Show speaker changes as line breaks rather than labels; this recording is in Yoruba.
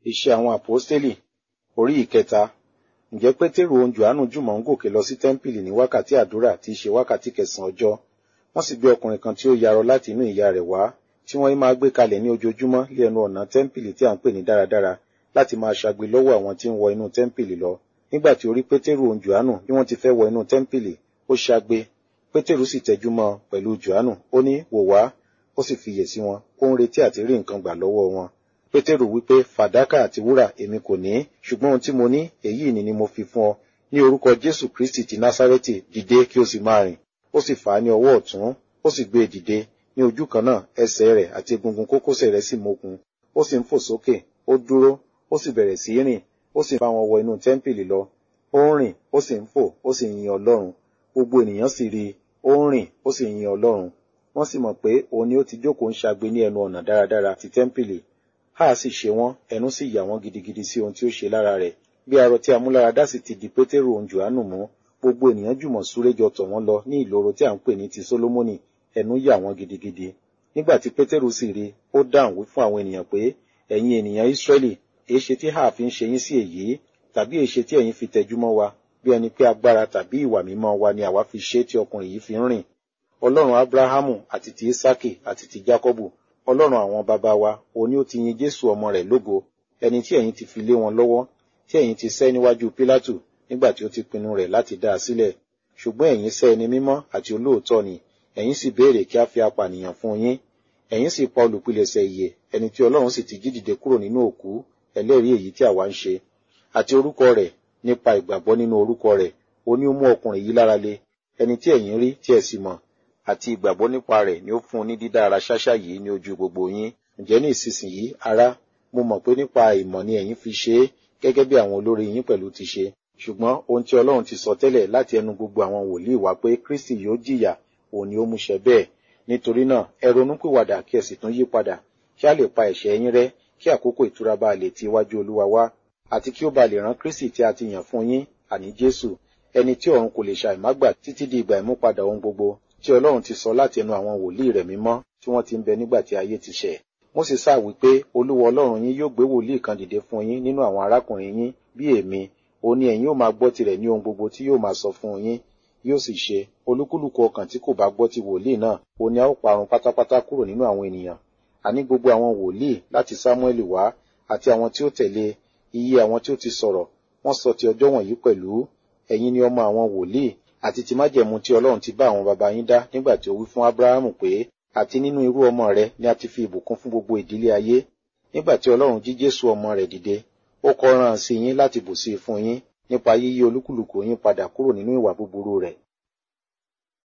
Iṣẹ́ àwọn àpọ́stélì orí ìkẹta. Ǹjẹ́ Pétérù òun Jòhánù jùmọ̀ ń gòkè lọ sí tẹ́ḿpìlì ní wákàtí àdúrà tí í ṣe wákàtí kẹsàn-án ọjọ́. Wọ́n sì gbé ọkùnrin kan tí ó yarọ láti inú ìyá rẹ̀ wá, tí wọ́n máa gbé kalẹ̀ ní ojoojúmọ́ lé ẹnu ọ̀nà tẹ́ḿpìlì tí à ń pè ní dáradára, láti máa ṣagbe lọ́wọ́ àwọn tí ń wọ inú tẹ́ḿpìlì lọ. Nígbà tí ó rí Pétérù òun Jòhánù bí wọ́n ti fẹ́ wọ inú tẹ́ḿpìlì, ó ṣagbe. Pétérù sì tẹjú mọ́ pẹ̀lú Jòhánù, ó ní, wò wá, ó sì fiyè sí wọn, ó ń retí àti rí nǹkan gbà lọ́wọ́ wọn. Pétérù wípé, fàdákà àti wúrà èmi kò ní, ṣùgbọ́n ohun tí mo ní, èyí ni ni mo fi fún ọ. Ní orúkọ Jésù Kristi ti Násárẹ́tì, dìde kí o sì máa rìn. Ó sì fà á ní ọwọ́ ọ̀tún, ó sì gbé e dìde. Ní ojú kan náà, ẹsẹ̀ rẹ̀ àti egungun kókósẹ̀ rẹ̀ sì mókun. Ó sì ń fò sókè, ó dúró, ó sì bẹ̀rẹ̀ sí í rìn, ó sì bá wọn wọ inú tẹ́ḿpìlì lọ. Ó ń rìn, ó sì ń fò, ó sì ń yin Ọlọ́run. Gbogbo ènìyàn sì rí i, ó ń rìn, ó sì ń yin Ọlọ́run. Wọ́n sì mọ̀ pé òun ni ó ti jókòó ń ṣagbe ní ẹnu ọ̀nà dáradára ti tẹ́ḿpìlì. Háà sì ṣe wọ́n, ẹnu sì yà wọ́n gidigidi sí ohun tí ó ṣe lára rẹ̀. Bí arọ tí amúláradá sì ti di Pétérù òun Jòhánù mú, gbogbo ènìyàn jùmọ̀ súré jọ tọ̀ wọ́n lọ ní ìloro tí à ń pè ní ti Sólómọ́nì, ẹnu yà wọ́n gidigidi. Nígbà tí Pétérù sì rí, ó dáhùn wí fún àwọn ènìyàn pé, ẹ̀yin ènìyàn Ísírẹ́lì, èéṣe tí háà fi ń ṣe yín sí èyí, tàbí èéṣe tí ẹ̀yin fi tẹjú mọ́ wa, bí ẹni pé agbára tàbí ìwà mímọ́ wa ni àwa fi ṣe tí ọkùnrin yìí fi ń rìn. Ọlọ́run Ábúráhámù àti ti Ísákì àti ti Jákọ́bù, Ọlọ́run àwọn baba wa, òun ni ó ti yin Jésù ọmọ rẹ̀ lógo, ẹni tí ẹ̀yin ti fi lé wọn lọ́wọ́, tí ẹ̀yin ti sẹ́ níwájú Pílátù nígbà tí ó ti pinnu rẹ̀ láti dá a sílẹ̀. Ṣùgbọ́n ẹ̀yin sẹ́ ẹni mímọ́ àti olóòótọ́ ni, ẹ̀yin sì béèrè kí a fi apànìyàn fún yín. Ẹ̀yin sì pa olùpilẹ̀ṣẹ̀ ìyè, ẹni tí Ọlọ́run sì ti jí dìde kúrò nínú òkú, ẹlẹ́rìí èyí tí àwa ń ṣe. Àti orúkọ rẹ̀, nípa ìgbàgbọ́ nínú orúkọ rẹ̀, ó ní ó mú ọkùnrin yìí lára le, ẹni tí ẹ̀yin rí tí ẹ sì mọ̀, àti ìgbàgbọ́ nípa rẹ̀ ni ó fún un ní dídá ara ṣáṣá yìí ní ojú gbogbo yín. Ǹjẹ́ ní ìsinsìnyí, ará, mo mọ̀ pé nípa ìmọ̀ ni ẹ̀yin fi ṣe é, gẹ́gẹ́ bí àwọn olórí yín pẹ̀lú ti ṣe. Ṣùgbọ́n ohun tí Ọlọ́run ti sọ tẹ́lẹ̀ láti ẹnu gbogbo àwọn wòlíì wá pé Kristi yóò jìyà, òun ni ó múṣẹ bẹ́ẹ̀. Nítorí náà, ẹ ronúpìwàdà kí ẹ sì tún yí padà, kí a lè pa ẹ̀ṣẹ̀ yín rẹ́, kí àkókò ìtura bá lè ti iwájú Olúwa wá, àti kí ó bá lè rán Kristi tí a ti yàn fún yín, àní Jésù, ẹni tí ọ̀run kò lè ṣàìmágbà títí di ìgbà ìmúpadà ohun gbogbo, tí Ọlọ́run ti sọ láti ẹnu àwọn wòlíì rẹ̀ mímọ́ tí wọ́n ti ń bẹ nígbà tí ayé ti ṣẹ̀. Mósè sá wí pé Olúwa Ọlọ́run yín yóò gbé wòlíì kan dìde fún yín nínú àwọn arákùnrin yín bí èmi, òun ni ẹ̀yin yóò máa gbọ́ tirẹ̀ ní ohun gbogbo tí yóò máa sọ fún yín. Yóò sì ṣe, olúkúlùkù ọkàn tí kò bá gbọ́ ti wòlíì náà, òun ni a ó parun pátápátá kúrò nínú àwọn ènìyàn. Àní gbogbo àwọn wòlíì láti Sámúẹ́lì wá, àti àwọn tí ó tẹ̀lé, iye àwọn tí ó ti sọ̀rọ̀, wọ́n sọ ti ọjọ́ wọ̀nyí pẹ̀lú. Ẹ̀yin ni ọmọ àwọn wòlíì, àti ti májẹ̀mú tí Ọlọ́run ti bá àwọn baba yín dá nígbà tí ó wí fún Ábúráhámù pé, àti nínú irú ọmọ rẹ ni a ti fi ìbùkún fún gbogbo ìdílé ayé. Nígbà tí Ọlọ́run jí Jésù ọmọ rẹ̀ dìde, ó kọ rán sí yín láti bùsí fún yín nípa yíyí olúkúlùkù yín padà kúrò nínú ìwà búburú rẹ̀